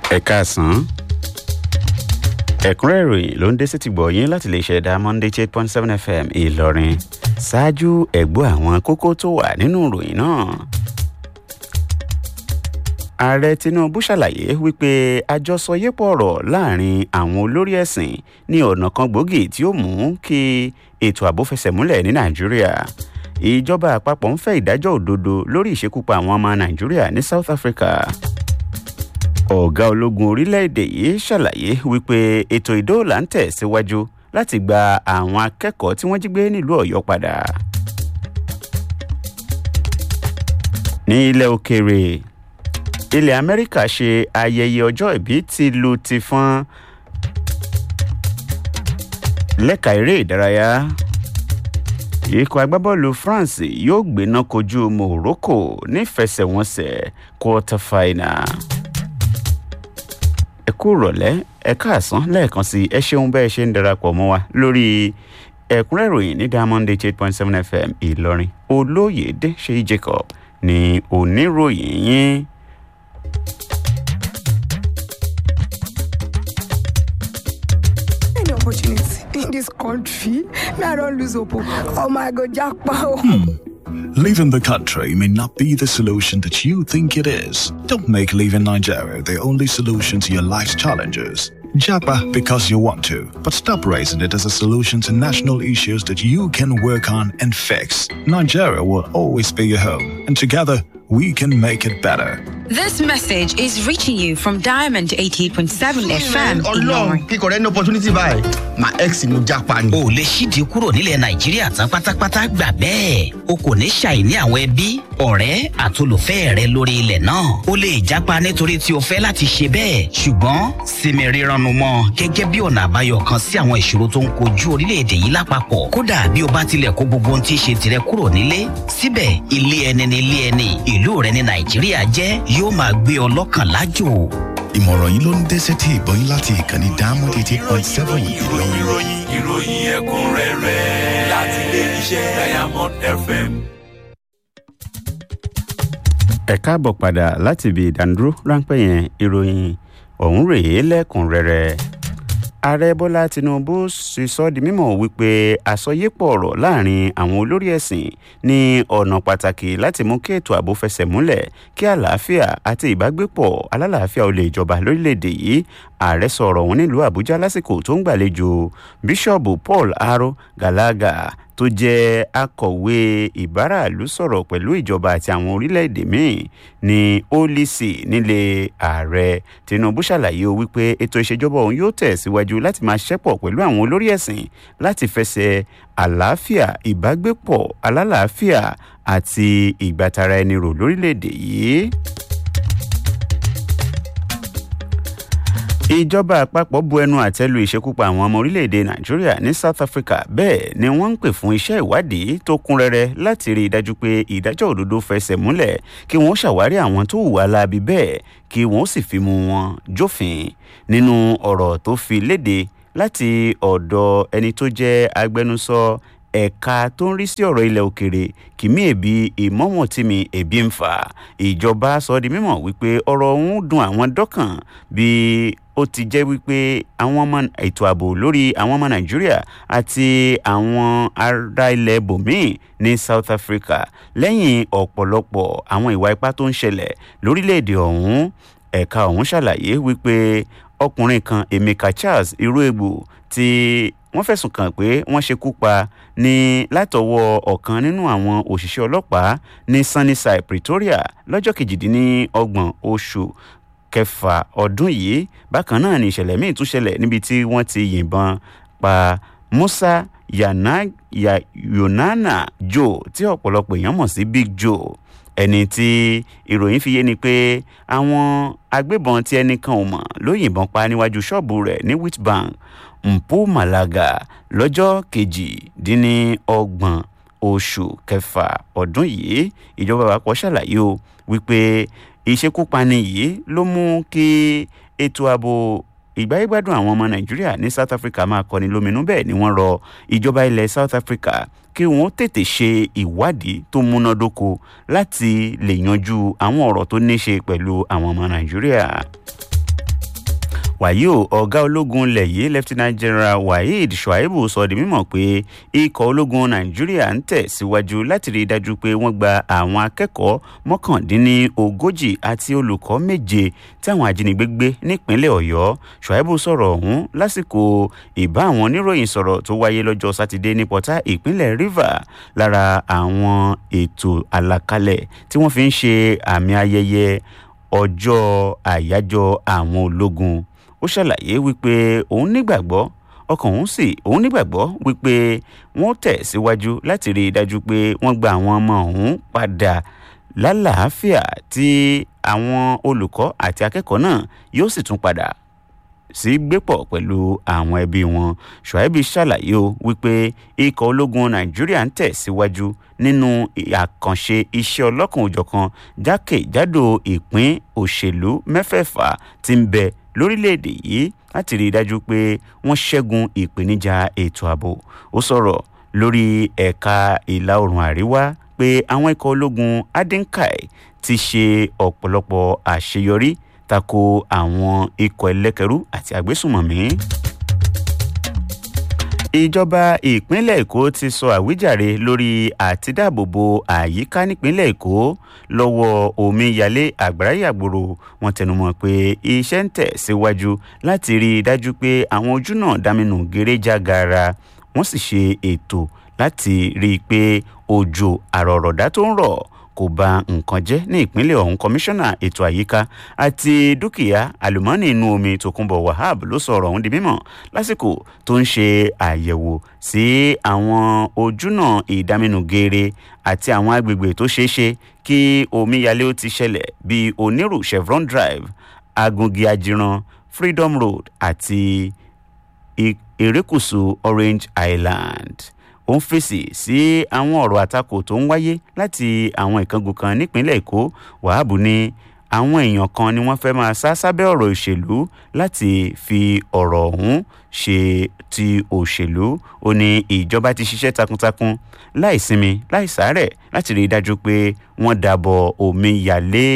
ẹ káàsán ẹ̀kúnrẹ́ ìròyìn ló ń dé sí ti gbọ̀ yín láti lè ṣẹ̀dá monday eight point seven fm ìlọrin ṣáájú ẹ̀gbọ́n àwọn kókó tó wà nínú ìròyìn náà. ààrẹ tinubu ṣàlàyé wípé àjọsọyépọ̀ ọ̀rọ̀ láàrin àwọn olórí ẹ̀sìn ní ọ̀nà kan gbòógì tí ó mú kí ètò ààbò fẹsẹ̀ múlẹ̀ ní nàìjíríà ìjọba àpapọ̀ ń fẹ́ ìdájọ́ òdodo lórí ìṣekúpa àwọn ọmọ nàìjíríà ní south africa ọ̀gá ológun orílẹ̀-èdè yìí ṣàlàyé wípé ètò ìdóòlà ń tẹ̀ síwájú láti gba àwọn akẹ́kọ̀ọ́ tí wọ́n jí gbé nílùú ọ̀yọ́ padà. ní ilẹ̀ òkèèrè ilẹ̀ amẹ́ríkà ṣe ayẹyẹ ọjọ́ ìbí ti lu ti fọ́n lẹ́ka eré ìdárayá ikọ̀ agbábọ́ọ̀lù france yóò gbéná kojú morocco nífẹsẹ̀wọnsẹ̀ quarter final ẹ kú rọ̀lẹ́ ẹ káàsán lẹ́ẹ̀kan sí ẹ ṣeun bẹ́ẹ̀ ṣe ń darapọ̀ mọ́ wa lórí ẹ̀kúnrẹ́ ìròyìn ní diamond eight point seven fm ìlọrin olóyèdè ṣèyí jacob ní oníròyìn yín. any opportunity in this country me i don lose hope oh my god japa oh. Leaving the country may not be the solution that you think it is. Don't make leaving Nigeria the only solution to your life's challenges. Japa because you want to, but stop raising it as a solution to national issues that you can work on and fix. Nigeria will always be your home, and together we can make it better. This message is reaching you from Diamond 88.7 FM ọlọ́run Ìlọrin. kíkọ rẹ ní opportunity báyìí my ex ni mo jápa ni. o lè ṣíde kúrò nílẹ̀ nàìjíríà tán pátápátá gbà bẹ́ẹ̀ o kò ní ṣàìní àwọn ẹbí ọ̀rẹ́ àtolùfẹ́ rẹ lórí ilẹ̀ náà o lè jápa nítorí tí o fẹ́ láti ṣe bẹ́ẹ̀ ṣùgbọ́n sinmi rírannu mọ́ gẹ́gẹ́ bí ọ̀nà àbáyọ kan sí àwọn ìṣòro tó ń kojú orílẹ̀-èdè yìí lápapọ̀ kódà bí o bá tilẹ̀ kó gbogbo ohun tí í ṣe tirẹ̀ kúrò nílé síbẹ̀ ilé ẹni ni ilé ẹni ìlú rẹ ní nàìjíríà jẹ́ yóò máa gbé ọ lọ́kàn lájò ìmọ̀ràn yìí ló ń dé sétí ìgbọ́n yín láti ìkànnì diamond eighty point seven ìlọrin. ìròyìn ìròyìn ẹ̀kúnrẹ́rẹ́ láti ilé iṣẹ́ diamond fm. ẹ káàbọ̀ padà láti ibi ìdánidúró ráńpẹ́ yẹn ìròyìn ọ̀hún rèé lẹ́kùnrẹ́rẹ́ ààrẹ bọ́lá tinubu sì sọ di mímọ̀ wípé àsọyépọ̀ ọ̀rọ̀ láàrin àwọn olórí ẹ̀sìn ní ọ̀nà pàtàkì láti mú kí ètò ààbò fẹsẹ̀ múlẹ̀ kí àlàáfíà àti ìbágbépọ̀ alálàáfíà ó lè jọba lórílẹ̀‐èdè yìí ààrẹ sọ̀rọ̀ ọ̀hún nílùú àbújá lásìkò tó ń gbàlejò bíṣọ̀bù paul aro galaga tó jẹ́ akọ̀wé ìbáraàlú sọ̀rọ̀ pẹ̀lú ìjọba àti àwọn orílẹ̀-èdè míì ní olisi nílé ààrẹ tinubu ṣàlàyé o wípé ètò ìṣèjọba òun yóò tẹ̀síwájú láti máa ṣẹ́pọ̀ pẹ̀lú àwọn olórí ẹ̀sìn láti fẹsẹ̀ àlàáfíà ìbágbépọ̀ alálàáfíà àti ìgbàtara ẹni rò lórílẹ̀-èdè yìí. ìjọba àpapọ̀ bu ẹnu àtẹ́lu ìṣekúpa àwọn ọmọ orílẹ̀-èdè nàìjíríà ní south africa bẹ́ẹ̀ ni wọ́n ń pè fún iṣẹ́ ìwádìí tó kún rẹ́rẹ́ láti rí i dájú pé ìdájọ́ òdodo fẹsẹ̀ múlẹ̀ kí wọ́n ṣàwárí àwọn tó hùwà láabi bẹ́ẹ̀ kí wọ́n sì fi mú wọn jófin nínú ọ̀rọ̀ tó fi léde láti ọ̀dọ̀ ẹni tó jẹ́ agbẹnusọ ẹ̀ka tó ń rí sí ọ̀rọ̀ ilẹ̀ òkèrè kìmí èbí ìmọ̀mọ̀tìmí èbí ń fà ìjọba sọ di mímọ̀ wípé ọ̀rọ̀ ọ̀hún dùn àwọn dọ́kàn bí ó ti jẹ́ wípé àwọn ọmọ ètò ààbò lórí àwọn ọmọ nàìjíríà àti àwọn ará ilẹ̀ bòmíì ní south africa lẹ́yìn ọ̀pọ̀lọpọ̀ àwọn ìwà ipá tó ń ṣẹlẹ̀ lórílẹ̀‐èdè ọ̀hún ẹ̀ka ọ̀hún ṣàlàyé wípé ọkùnrin kan emeka charles irúegbò tí wọ́n fẹ̀sùn kàn pé wọ́n ṣekú pa ní látọwọ́ ọ̀kan nínú àwọn òṣìṣẹ́ ọlọ́pàá ní sunnyside pretoria lọ́jọ́ kejìdínlọ́gbọ̀n oṣù kẹfà ọdún yìí bákan náà ni ìṣẹ̀lẹ̀ míì tún ṣẹlẹ̀ níbi tí wọ́n ti yìnbọn pa musa yana ya yonana joe tí ọ̀pọ̀lọpọ̀ èèyàn mọ̀ sí big joe ẹni tí ìròyìn fi yé ni pé àwọn agbébọn tí ẹnìkan ò mọ̀ ló yìnbọn pa níwájú ṣọ́ọ̀bù rẹ̀ ní witbank mpu malaga lọ́jọ́ kejìdínlọ́gbọ̀n oṣù kẹfà ọdún yìí ìjọba àpapọ̀ ṣàlàyé o wípé ìṣekúpani yìí ló mú kí ètò ààbò ìgbáyégbádùn àwọn ọmọ nàìjíríà ní south africa máa kọni lóminú bẹ́ẹ̀ ni wọ́n rọ ìjọba ilẹ̀ south africa kí wọ́n tètè ṣe ìwádìí tó múnádóko láti lè yanjú àwọn ọ̀rọ̀ tó ní ṣe pẹ̀lú àwọn ọmọ nàìjíríà. wàyí o ọ̀gá ológun ilẹ̀ yìí lieutenant general waheed shuaibu sọ di mímọ̀ pé ikọ̀ ológun nàìjíríà ń tẹ̀síwájú láti rí i dájú pé wọ́n gba àwọn akẹ́kọ̀ọ́ mọ́kàndínlógójì àti olùkọ́ méje tí àwọn ajínigbé gbé nípínlẹ̀ ọ̀yọ́ shuaibu sọ̀rọ̀ ọ̀hún lásìkò ìbá àwọn oníròyìn sọ̀rọ̀ tó wáyé lọ́jọ́ sátidé ní pọ́tà ìpínlẹ̀ rivers lára àwọn ètò àlàkalẹ̀ tí wọ́n fi ń ṣe àmì ayẹyẹ ọjọ́ àyájọ́ àwọn ológun ó ṣàlàyé wípé òun nígbàgbọ́ ọkàn òun sì òun nígbàgbọ́ wípé wọ́n tẹ̀síwájú láti rí i dájú pé wọ́n gba àwọn ọmọ ọ̀hún padà lálàáfíà tí àwọn olùkọ́ àti akẹ́kọ̀ọ́ náà yóò sì tún padà sí gbépọ̀ pẹ̀lú àwọn ẹbí wọn ṣùáìbì ṣàlàyé o wípé ikọ̀ ológun nàìjíríà ń tẹ̀síwájú nínú àkànṣe iṣẹ́ ọlọ́kan òjọ̀kan jákèjádò ìpín òṣèlú mẹ́fẹ̀ẹ̀fà tí ń bẹ lórílẹ̀‐èdè yìí láti rí i dájú pé wọ́n ṣẹ́gun ìpèníjà ètò ààbò ó sọ̀rọ̀ lórí ẹ̀ka ìlà oòrùn àríwá pé àwọn ikọ̀ ológun adinkai ti ṣe ọ̀pọ̀lọpọ̀ àṣeyọrí tako àwọn ikọ̀ ẹlẹ́kẹ̀rú àti àgbésùmọ̀mí. ìjọba ìpínlẹ̀ èkó ti sọ àwíjàre lórí àtidáàbòbò àyíká nípínlẹ̀ èkó lọ́wọ́ omíyalé àgbáráyàgbòrò wọn tẹnumọ́ pé iṣẹ́ ń tẹ̀ síwájú láti rí i dájú pé àwọn ojú náà dáminù gèrèjà gaara wọ́n sì ṣe ètò láti rí i pé òjò àrọ̀rọ̀dá tó ń rọ̀ kò ba nǹkan jẹ́ ní ìpínlẹ̀ ọ̀hún kọmíṣánná ètò àyíká àti dúkìá àlùmọ́ọ́nì inú omi tòkunbọ̀ wahab ló sọ ọ̀rọ̀ ọ̀hún di mímọ̀ lásìkò tó ń ṣe àyẹ̀wò sí àwọn ojúnà ìdáminú geere àti àwọn agbègbè tó ṣeé ṣe kí omíyalé ó ti ṣẹlẹ̀ bíi onírù chevron drive agungi ajiran freedom road àti erékùṣù orange island ó ń fèsì sí àwọn ọ̀rọ̀ àtakò tó ń wáyé láti àwọn ìkángun kan nípínlẹ̀ èkó wàhábù ní àwọn èèyàn kan ni wọ́n fẹ́ máa sá sábẹ́ ọ̀rọ̀ òṣèlú láti fi ọ̀rọ̀ ọ̀hún ṣe ti òṣèlú ó ní ìjọba ti ṣiṣẹ́ takuntakun láì sinmi láì sárẹ̀ láti rí i dájú pé wọ́n dàbọ̀ omi yàlé.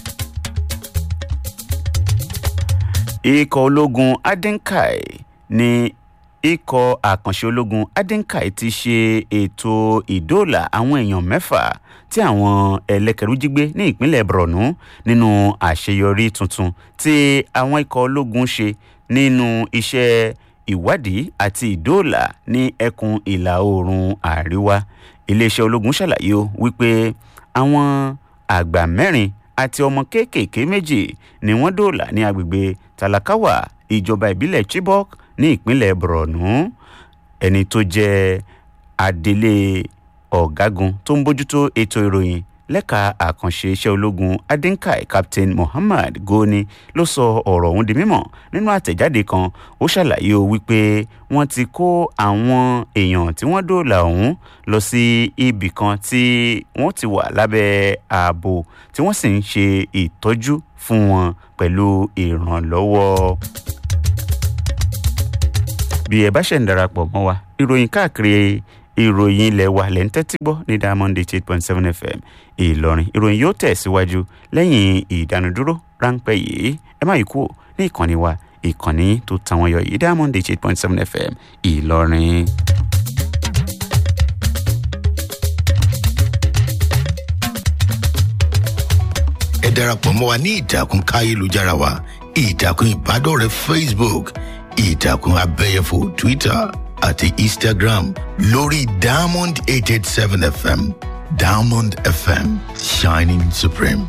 ikọ̀ ológun adinkai ní ikọ̀ àkànṣe ológun adinkai ti ṣe ètò ìdóòlà àwọn èèyàn mẹ́fà tí àwọn ẹlẹ́kẹ̀rú jí gbé ní ìpínlẹ̀ borno nínú àṣeyọrí tuntun tí àwọn ikọ̀ ológun ṣe nínú iṣẹ́ ìwádìí àti ìdóòlà ní ẹkùn ìlà oòrùn àríwá iléeṣẹ́ ológun ṣàlàyé o wípé àwọn àgbà mẹ́rin àti ọmọ kéékèèké méjì ni wọ́n dóòlà ní agbègbè talakawa ìjọba ìbílẹ̀ chibok ní ìpínlẹ̀ borno ẹni tó jẹ́ adelé ọ̀gágun tó ń bójútó ètò ìròyìn lẹ́ka àkànṣe iṣẹ́ ológun adinkai captain muhammad goni ló sọ ọ̀rọ̀ ọ̀hún di mímọ̀ nínú àtẹ̀jáde kan ó ṣàlàyé o wípé wọ́n ti kó àwọn èèyàn tí wọ́n dóòlà ọ̀hún lọ sí ibì kan tí wọ́n ti wà lábẹ́ ààbò tí wọ́n sì ń ṣe ìtọ́jú fún wọn pẹ̀lú ìrànlọ́wọ́ bí ẹ bá ṣẹ̀ ń darapọ̀ mọ́ wa ìròyìn káàkiri ìròyìn ilẹ̀ wa lẹ́ ń tẹ́tí gbọ́ ní diamond eight point seven fm ìlọrin ìròyìn yóò tẹ̀síwájú lẹ́yìn ìdánudúró ráńpẹ́ yìí ẹ má yí kúrò ní ìkànnì wa ìkànnì tó tàwọn yọ yìí diamond eight point seven fm ìlọrin. ẹ darapọ̀ mọ́ wa ní ìtàkùn káyélujára wa ìtàkùn ìbádọ́rẹ̀ẹ́ facebook ìtàkùn abẹ́yẹfò twitter àti instagram lórí diamond eight eight seven fm diamond fm shining supreme.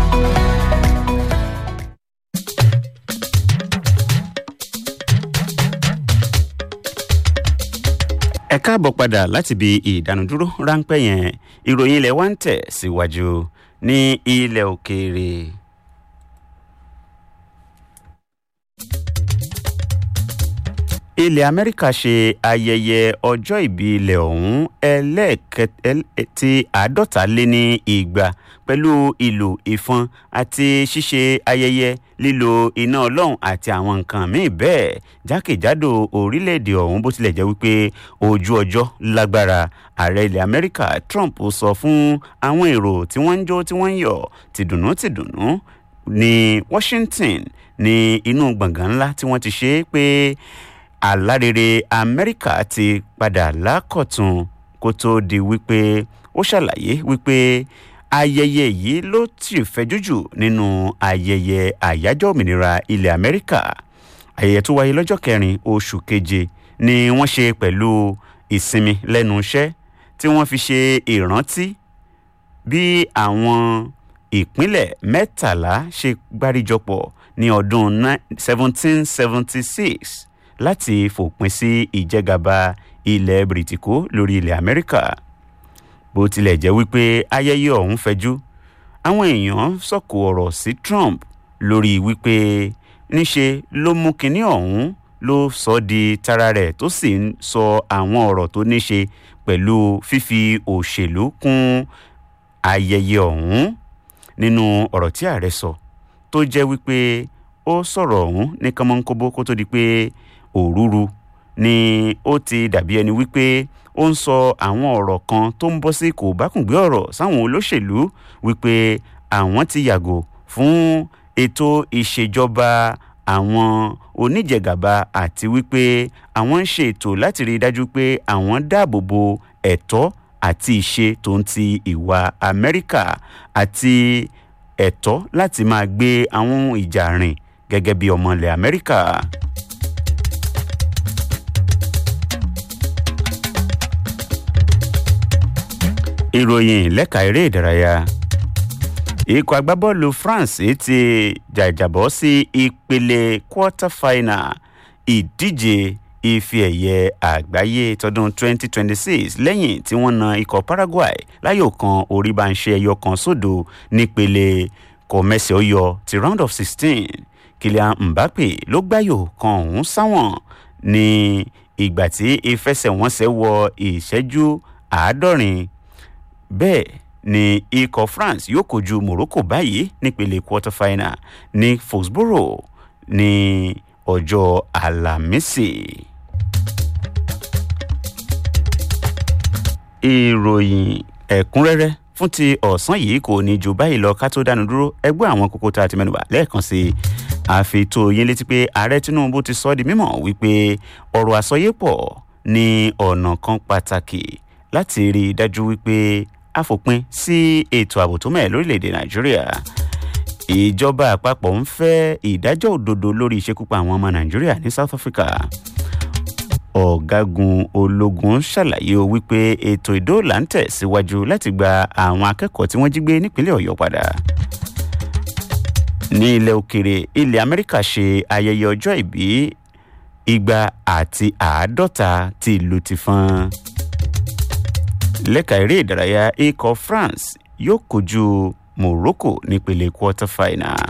ẹ káàbọ̀ padà láti ibi ìdánudúró ráńpẹ́ yẹn ìròyìn ilẹ̀ wa ń tẹ̀ síwájú ní ilẹ̀ òkèèrè. ilẹ̀ amẹ́ríkà ṣe ayẹyẹ ọjọ́ ìbí ilẹ̀ ọ̀hún ẹlẹ́ẹ̀kẹtì àádọ́ta lé ní igba pẹ̀lú ìlú ìfọn àti ṣíṣe ayẹyẹ lílo iná ọlọ́run àti àwọn nǹkan míì bẹ́ẹ̀ jákèjádò orílẹ̀-èdè ọ̀hún bó tilẹ̀ jẹ́ wípé ojú ọjọ́ lágbára ààrẹ ilẹ̀ amẹ́ríkà trump sọ fún àwọn èrò tí wọ́n ń jó tí wọ́n ń yọ̀ tìdùnnú tìdùnnú ní washington ní inú gbọ̀ngàn ńlá tí wọ́n ti ṣe é pé alárèrè amẹ́ríkà ti padà lákọ̀tún kó tó di wípé ó ṣàlàyé wípé ayẹyẹ yìí ló ti fẹjú jù nínú ayẹyẹ àyájọ́ òmìnira ilẹ̀ amẹ́ríkà ayẹyẹ tó wáyé lọ́jọ́ kẹrin oṣù keje ni wọ́n ṣe pẹ̀lú ìsinmi lẹ́nu iṣẹ́ tí wọ́n fi ṣe ìrántí bí àwọn ìpínlẹ̀ mẹ́tàlá ṣe gbáríjọpọ̀ ní ọdún 1776 láti fòpin sí ìjẹgàba ilẹ̀ bìrìtìkó lórí ilẹ̀ amẹ́ríkà bó tilẹ̀ jẹ́ wípé ayẹyẹ ọ̀hún fẹjú àwọn èèyàn sọ̀kò ọ̀rọ̀ sí trump lórí wípé níṣe ló mú kinní ọ̀hún ló sọ di tara rẹ̀ tó sì ń sọ àwọn ọ̀rọ̀ tó níṣe pẹ̀lú fífi òṣèlú kún ayẹyẹ ọ̀hún nínú ọ̀rọ̀ tí ààrẹ sọ tó jẹ́ wípé ó sọ̀rọ̀ ọ̀hún ní kánmọ́nkóbó kó tó di pé òrúru ni ó ti dàbí ẹni wípé ó ń sọ àwọn ọ̀rọ̀ kan tó ń bọ́ sí kò bákùngbé ọ̀rọ̀ sáwọn olóṣèlú wípé àwọn ti yàgò fún ètò ìṣèjọba àwọn oníjẹgàba àti wípé àwọn ń ṣe ètò láti rí i dájú pé àwọn dáàbò bo ẹ̀tọ́ àti ìṣe tó ń ti ìwà amẹ́ríkà àti ẹ̀tọ́ láti máa gbé àwọn ohun ìjà rìn gẹ́gẹ́ bí ọmọ ilẹ̀ amẹ́ríkà. ìròyìn lẹ́ka eré ìdárayá ikọ̀ agbábọ́ọ̀lù france ti jàjàbọ́ sí ìpele quarter final ìdíje ife ẹ̀yẹ àgbáyé tọdún 2026 lẹ́yìn tí wọ́n na ikọ̀ paraguay láyò kan orí bá ń ṣe ẹyọ kan sódò nípele kọ̀mẹ́sì ọyọ ti round of 16 kylian mbappe ló gbáyò kan ọ̀hún sáwọn ní ìgbà tí ìfẹsẹ̀wọnsẹ̀ wọ ìṣẹ́jú àádọ́rin bẹ́ẹ̀ ni ikọ̀ france yóò kojú morocco báyìí nípele quarter final ní foxboro ní ọjọ́ alámísì. ìròyìn ẹ̀kúnrẹ́rẹ́ fún ti ọ̀sán yìí kò ní ju báyìí lọ ká tó dánu dúró ẹgbẹ́ àwọn kókó tá a ti mẹ́nuba lẹ́ẹ̀kan sí i àfi tó yín létí pé ààrẹ tinubu ti sọ ọ́ di mímọ̀ wípé ọ̀rọ̀ àsọyépọ̀ ní ọ̀nà kan pàtàkì láti rí i dájú wípé a fòpin sí ètò ààbò tó mẹ́ẹ̀ lórílẹ̀‐èdè nàìjíríà ìjọba àpapọ̀ ń fẹ́ ìdájọ́ òdodo lórí ìṣekúpa àwọn ọmọ nàìjíríà ní south africa ọ̀gágun ológun ṣàlàyé o wípé ètò ìdóòlà ń tẹ̀síwájú láti gba àwọn akẹ́kọ̀ọ́ tí wọ́n jí gbé nípínlẹ̀ ọ̀yọ́ padà ní ilẹ̀ òkèrè ilẹ̀ amẹ́ríkà ṣe ayẹyẹ ọjọ́ ìbí igba àti àádọ́ta ti ìlú ti fọ́n lẹ́ka eré ìdárayá ikọ̀ france yóò kojú morocco nípele quarter final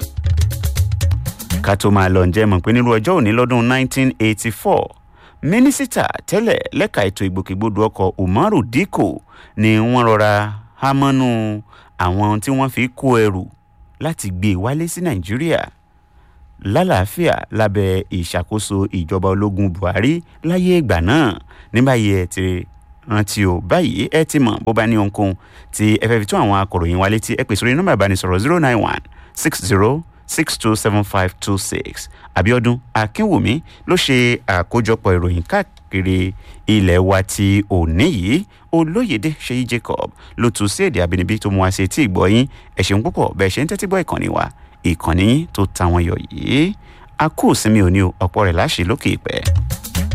ká tó máa lọ ǹjẹ́ mọ̀ pé nírú ọjọ́ òní lọ́dún 1984 mínísítà tẹ́lẹ̀ lẹ́ka ètò ìgbòkègbodò ọkọ̀ umaru dikko ni wọ́n rọra hámọ́nú àwọn tí wọ́n fi kó ẹrù láti gbé e wálé sí nàìjíríà lálàáfíà lábẹ́ ìṣàkóso ìjọba ológun buhari láyé ìgbà náà ní báyìí ẹ ti rántí o báyìí ẹ ti mọ̀ bó bá ní ohunkóhun tí ẹ fẹ́ fi tún àwọn akọ̀ròyìn wa létí ẹ pèsè orí nọ́mbà ìbánisọ̀rọ̀ zero nine one six zero six two seven five two six abiodun akínwùmí ló ṣe àkójọpọ̀ ìròyìn káàkiri ilẹ̀ wa ti òní yìí olóyèdè ṣèyí jacob ló tún sí èdè àbínibí tó mú wa ṣe tí ì gbọ́ yín ẹ ṣeun púpọ̀ bẹ́ẹ̀ ṣe ń tẹ́tí gbọ́ ìkànnì wa ìkànnì yín tó ta wọn yọ yìí a kú sinmi òní o ọ̀pọ̀ rẹ̀ láṣẹ lókè ìpẹ́.